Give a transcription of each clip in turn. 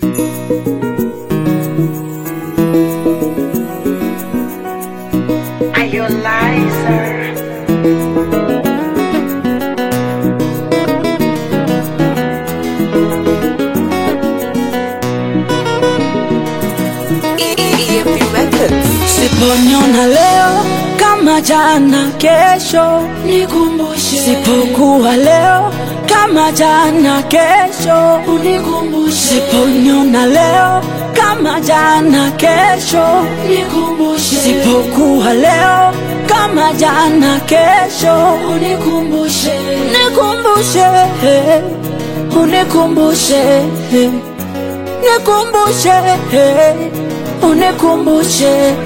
Are you a liar? Siponiona leo kama jana, kesho Nikumbushe, sipokuwa leo kama jana, kesho unikumbushe, siponiona leo kama jana, kesho nikumbushe, sipokuwa leo kama jana, kesho unikumbushe, nikumbushe, unikumbushe, nikumbushe, unikumbushe.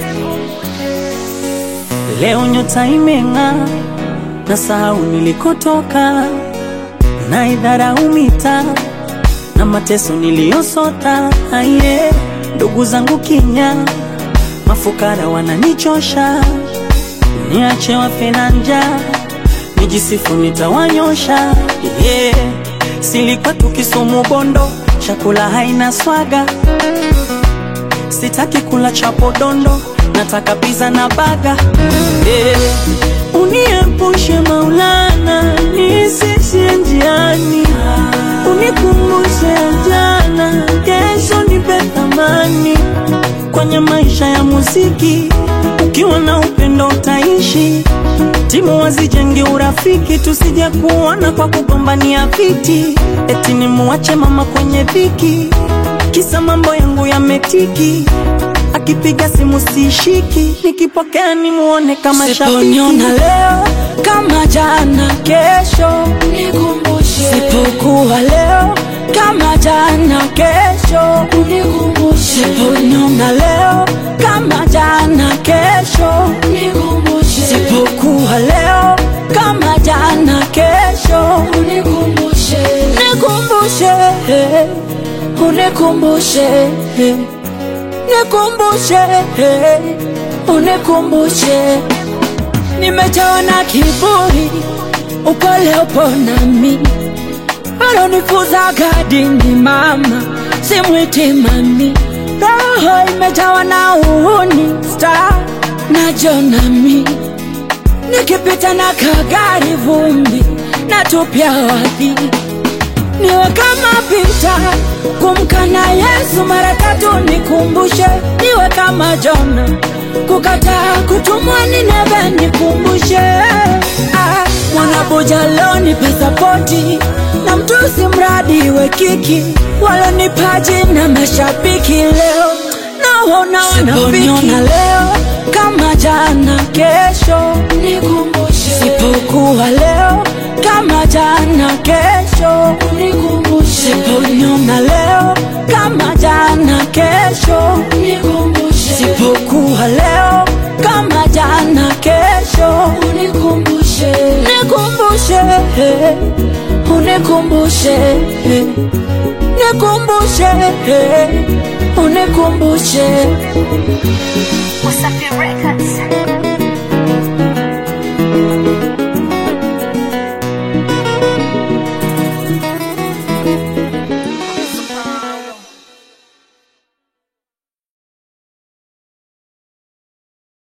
Leo nyota imeng'aa, na sahau nilikotoka, na idharau mitaa na mateso niliyosota. Aye, ndugu zangu kinya, mafukara wananichosha, niache wafe na njaa, nijisifu nitawanyosha. Yeah, silikuwa tukisumu Bondo, chakula haina swaga sitaki kula chapo dondo, nataka pizza na baga. Eh, uniepushe Maulana, nisishie njiani, unikumbushe jana, kesho nipe thamani kwenye maisha ya muziki. Ukiwa na upendo utaishi, timu wazijenge urafiki, tusije kuona kwa kugombania viti, eti nimuache mama kwenye dhiki kisa mambo yangu yametiki, akipiga simu sishiki, nikipokea nimuone kama Siponiona shabiki. leo kama jana, kesho nikumbushe, sipokuwa leo kama jana, kesho unikumbushe, siponiona leo kama jana, kesho nikumbushe, sipokuwa leo kama jana, kesho unikumbushe, nikumbushe, unikumbushe, nikumbushe, unikumbushe. Nimejawa na kiburi, upole upo nami, alonifuza gadini mama, simwiti mami. Roho imejawa na uhuni, star na jonami, nikipita na kagari vumbi, natupia wadhi niwe kama Pita kumkana Yesu mara tatu, nikumbushe niwe kama Jona kukataa kutumwa Nineve, nikumbushe ah, mwanabuja leo nipe sapoti na mtusi mradi we kiki walonipaji na mashabiki leo naona wanafiki leo kama jana, kesho nikumbushe, sipokuwa leo kama jana, kesho unikumbushe, siponiona leo kama jana, kesho nikumbushe, sipokuwa leo kama jana, kesho unikumbushe, nikumbushe, unikumbushe, nikumbushe, unikumbushe. Wasafi Records.